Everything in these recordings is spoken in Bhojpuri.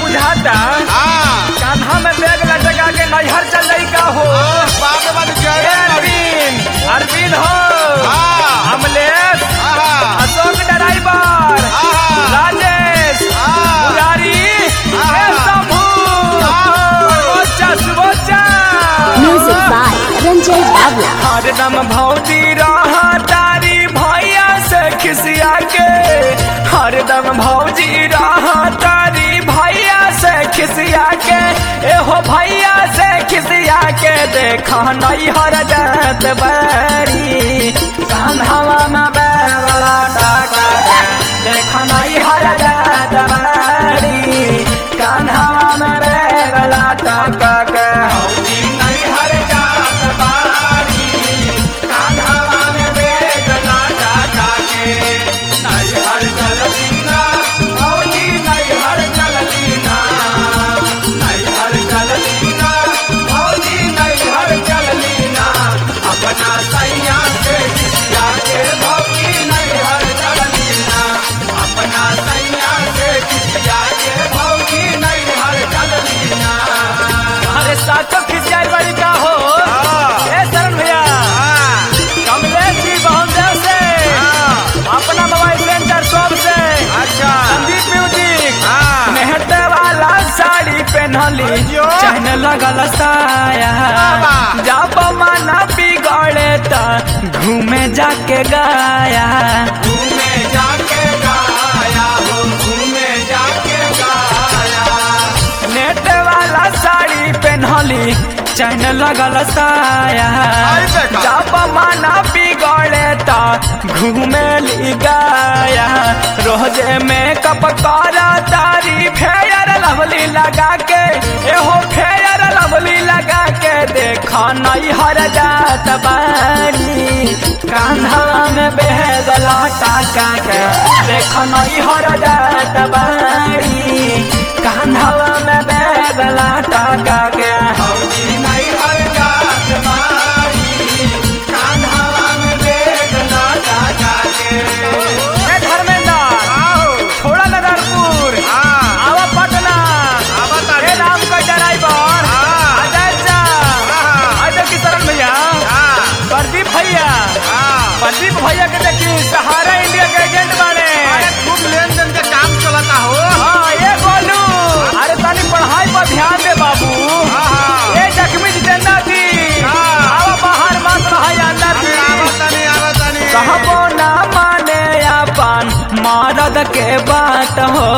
बुझाता हाँ कान्हा में बैग लटका के नैहर चल जाई का हो बाप रे बाप ए जय अरविंद अरविंद हो हाँ। अमलेश आहा अशोक ड्राइवर आहा राजेश आहा। मुरारी आहा। ए Shambhu सुबोचा सुबोचा Music by Ranjay Bhavla. हरदम भौजी रहा तारी भैया से खिसिया के हरदम भौजी रहा तारी भैया से खिसिया के एहो भैया से खिसिया के देखा नहीं हर जात बड़ी कान्हवा में बैला डाका के देखा नहीं हर जात बड़ी कान्हवा में बैला डाका के हौजी नहीं हर जात बड़ी कान्हवा में बैला डाका के नहीं हर चलतीना हौजी नहीं हर चलतीना नहीं हर चलतीना हौजी नहीं हर चलतीना अपना सैया से खिसिया के भौजी नहीं हर चलतीना अपना सैया से खिसिया के भौजी नहीं हर चलतीना अरे साचो खिसियाई बड़ी का हो ए शरण भैया कमलेश जी बहुदेव से अपना मोबाइल सेंटर शॉप से अच्छा संदीप म्यूजिक हाँ। मेहनत वाला साड़ी पहनली अयो। चहन लगल साया बाबा। जब माना बिगड़े त घूमे जाके गाया घूमे जाके गाया हो घूमे जाके गाया नेट वाला साड़ी पहनली चैन लगल साया आई देखा। जब माना बिगड़े त घूमे ली गाया रोजे मेकअप करा तारी फेयर लवली लगा के एहो फेयर लवली लगा के देखा नहीं हर जात बारी कान्हा में बेहदला टाका के देखा नहीं हर जात बारी कान्हा में बेहदला टाका के हौजी नहीं हर जात बारी कान्हा में बेहदला टाका के ए धर्मेंद्र छोड़ा नगरपुर आवा पटना ए राम का ड्राइवर हाँ। अजय चा हाँ। अजय किशरण भैया प्रदीप भैया प्रदीप भैया के देखी सहारा इंडिया के एजेंट बने खूब लेन देन के काम चलता हो हाँ ये बोलू अरे तनी पढ़ाई पर ध्यान दे बाबू हाँ। ये जख्मी जितेंद्र जी हाँ। आवा बाहर मत रहा अंदर जी आवतनी आवतनी कहबो ना माने अपन मरद के बात हो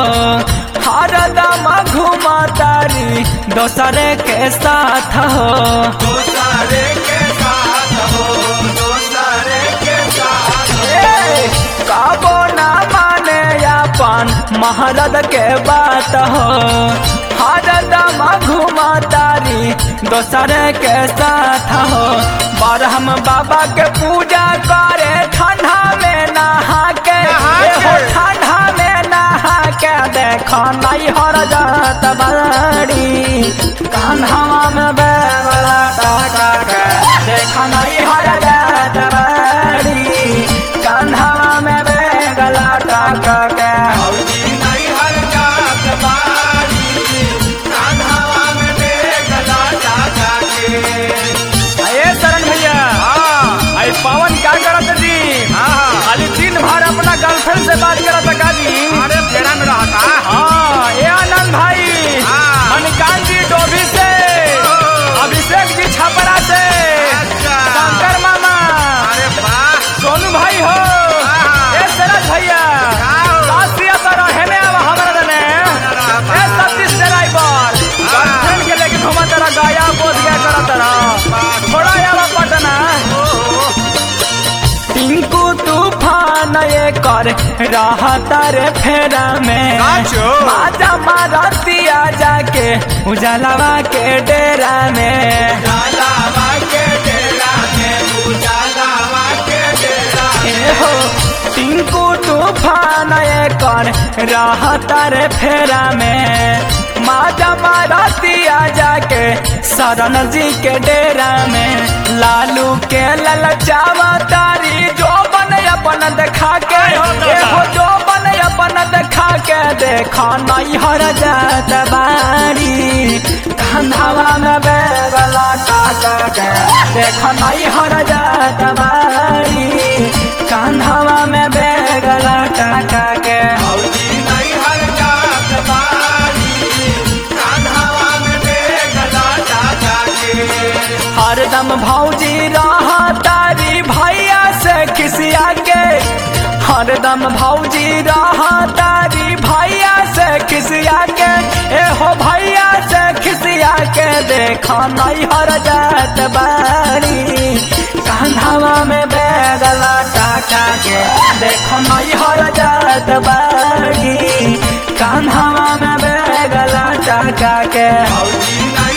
हरदम घुमा तारी दोसरे के साथ हो दोसरे के साथ हो दोसरे के साथ कहबो ना माने अपन महारद के बात हो हरदम घुमा तारी दोसरे के साथ हो बारहम बाबा के पूजा करे ठंडा में नहा के नहा के। एहो ठंडा में नहा के देखो नहीं हर जात बड़ी कान्हा में बेवला टाका के देखो नहीं हर जात बड़ी कान्हा में बेवला टाका के हौजी नहीं हर जात बड़ी कान्हा में बेवला टाका के अये शरण भैया आई पवन क्या करत जी खाली दिन भर अपना गर्लफ्रेंड से बात करत का जी अरे फेरा में रहता हाँ ये आनंद भाई हाँ। मणिकांत जी डोभी से अभिषेक जी छपरा से अच्छा। शंकर मामा अरे वाह सोनू भाई हो हाँ। ए सरज भैया का हो? शास्त्रीय तो रहे में अब हमारा दने ए सतीश ड्राइवर गर्लफ्रेंड के लेके घुमा तेरा गाया बोध गया करा तेरा थोड़ा आवा पटना टिंकू तूफान ये कर रहा तारे फेरा में साचो? माजा मारतिया जाके उजालावा के डेरा में उजालावा के डेरा में उजालावा के डेरा ए हो टिंकू तूफान ये कर रहा तारे फेरा में माजा मारतिया जाके शरण जी के डेरा में लालू के ललचावा तारी जो बन अपन देखा के आय हो दादा। एहो जो बन अपन देखा के देखा नहीं हर जात बा कंधावा में बेगला टाका के देख नहीं हर जात बारी कंधावा में बेगला टाका के भौजी नहीं हर जात बारी कान्हावा में बेगला टाका के हरदम भौजी रहा तारी भैया से खिसिया के हरदम भौजी रहा तारी भैया से खिसिया के एहो भैया से खिसिया के देखा नहीं हर जात बारी कांधावा में बैगला टाका के देखो नहीं हर जात बारी कांधावा में बैगला टाका के भौजी नहीं